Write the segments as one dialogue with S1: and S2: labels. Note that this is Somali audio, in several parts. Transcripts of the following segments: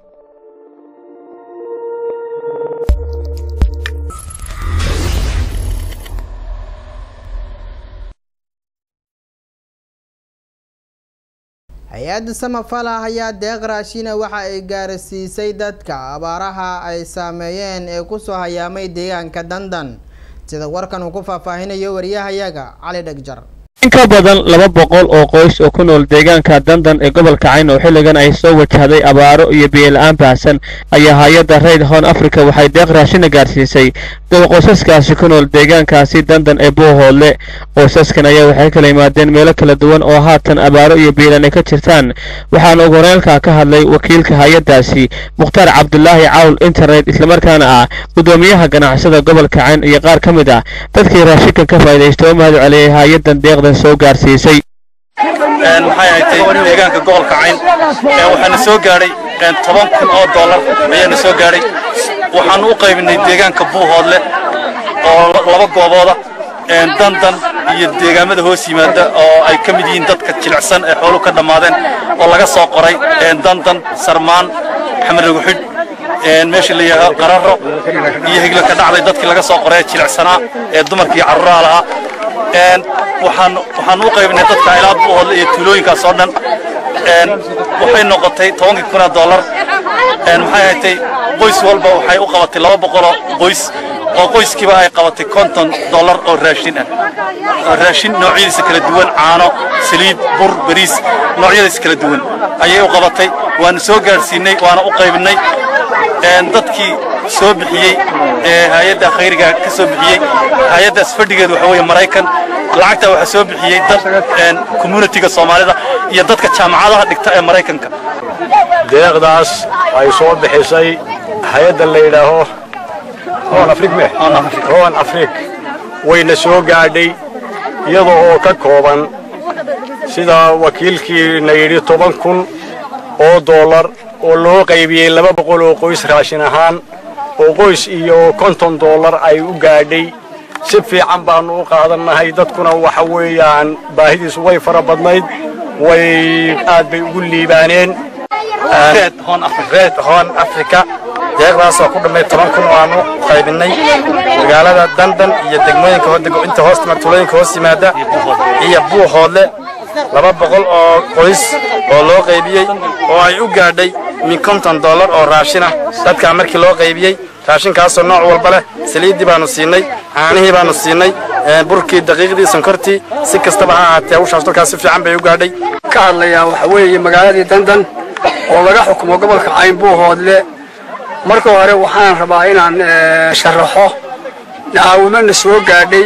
S1: hay-adda samafala ayaa deeq raashina waxa ay gaarsiisay dadka abaaraha ay saameeyeen ee kusoo hayaamay deegaanka dandan sida warkan uu ku faahfaahinayo wariyahayaga cali dhegjar
S2: in ka badan laba boqol oo qoys oo ku nool deegaanka dandan ee gobolka cayn oo xilligan ay soo wajahday abaaro iyo biyo-la-aan baahsan ayaa hay-adda rayd hon africa waxay deeq raashina gaarsiisay dad qoysaskaasi ku nool deegaankaasi dandan ee buuhoodle qoysaskan ayaa waxay kala yimaadeen meelo kala duwan oo haatan abaaro iyo biilan ay ka jirtaan waxaana ugu horeelka ka hadlay wakiilka hay-addaasi mukhtaar cabdulaahi cawl internet islamarkaana ah guddoomiyaha ganacsada gobolka cayn iyo qaar ka mid ah dadkii raashinkan ka faa'iidaysta oo mahad celiyay hay-addan deeqdan soo gaarsiisay
S3: maxay ahayd deegaanka gobolka cayn waxaana soo gaadhay toban kun oo dollar ayaana soo gaadhay waxaanu u qaybinay deegaanka buuhoodle oo laba goobooda dandan iyo deegaamada hoos yimaada oo ay ka mid yihiin dadka jilicsan ee xooluhu ka dhammaadeen oo laga soo qoray dandan sarmaan xamarraguxidh meesha la yidhaahdo qararo iyo higlo ka dhacday dadkii laga soo qoray jilicsanaa ee dumarkii carruuraha lahaa waxaan waxaan u qaybinay dadka ilaa buuhoodle iyo tuulooyinkaas oo dhan waxay noqotay tobankii kun oo dollar maxay ahatay qoys walba waxay u qabatay laba boqoloo qoys oo qoyskiiba ay qabatay konton dollar oo raashin ah oo raashin noocyadiisa kala duwan caano saliid bur bariis noocyadiisa kala duwan ayay u qabatay waana soo gaadhsiinay waana u qaybinay dadkii soo bixiyey ee hay-adda khayriga ka soo bixiyey hay-addaas fadhigeedu waxa weeye maraykan lacagta waxaa soo bixiyey dad communitiga soomaalida iyo dadka jaamacadaha dhigta ee maraykanka
S4: deeqdaas ay soo bixisay hay-adda la yidhaaho hoon afrig wayna soo gaadhay iyada oo ka kooban sida wakiilkiina yidhi toban kun oo dollar oo loo qaybiyey laba boqol oo qoys raashin ahaan oo qoys iyo konton dollar ay u gaadhay si fiican baannu u qaadannahay dadkuna waxa weeyaan baahidiisu way fara badnayd way aad bay ugu liibaaneen
S3: Red Horn Africa.
S4: reed hoon afrika deeqdaasoo ku dhammay toban kun oo aanu qaybinay magaalada dandan iyo degmooyinka ho- inta hoos timaad tuulooyinka hoos yimaada iyo buuhoodle laba boqol oo qoys oo loo qaybiyey oo ay u gaadhay min konton dollar oo raashin ah dadkaa markii loo qaybiyey raashinkaasoo nooc walba leh saliiddii baanu siinay caanihii baanu siinay ee, burkii daqiiqdii sonkortii si kastaba ha ahaatee hawshaas dadkaas si fiican bay u gaadhay
S5: ka hadlayaa waxa weeye magaaladii dandan oo laga xukumo gobolka cayn buuhoodle marka hore waxaan rabaa inaan eh, sharaxo nacaawimana soo gaadhay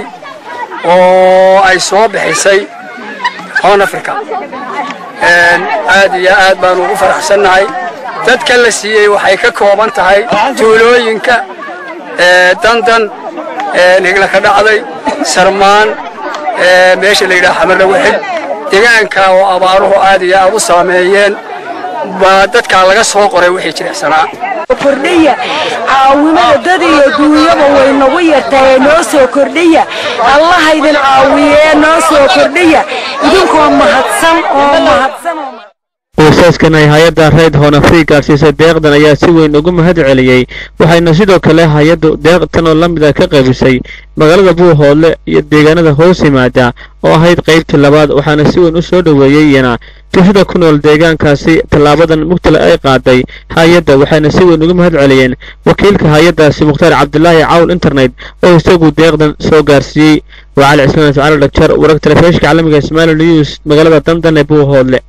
S5: oo ay soo bixisay hoon africa En, aad iyo aad baan ugu faraxsannahay dadka la siiyey waxay ka kooban tahay tuulooyinka eh, dandan eh, nigla ka dhacday sarmaan eh, meesha la yidhaha xamarlawixid deegaanka oo abaaruhu aad iyo aad u saameeyeen baa dadkaa laga soo qoray wixii jilicsanaa
S6: kordhiya caawimada dad iyo duunyaba way nagu yartahay noo soo kordhiya allaha idin caawiyee noo soo kordhiya idinkoo mahadsan oo mahadsan oo
S2: qoysaskan ay hay-adda rayd hoon afrig gaarsiisay deeqdan ayaa si weyn ugu mahad celiyey waxayna sidoo kale hay-addu deeqtan oo la mid ah ka qaybisay magaalada buuhoodle iyo deegaanada hoos yimaada oo ahayd qaybtii labaad waxaana si weyn u soo dhoweeyey iyana bulshada ku nool deegaankaasi tallaabadan mugtale ay qaaday hay-adda waxayna si weyn ugu mahad celiyeen wakiilka hay-addaasi mukhtaar cabdulaahi cawl internet oo isagu deeqdan soo gaarsiiyey waa cali cismaan ismaciil dhagjar wararka telefishinka caalamiga ismail news magaalada dandan ee buuhoodle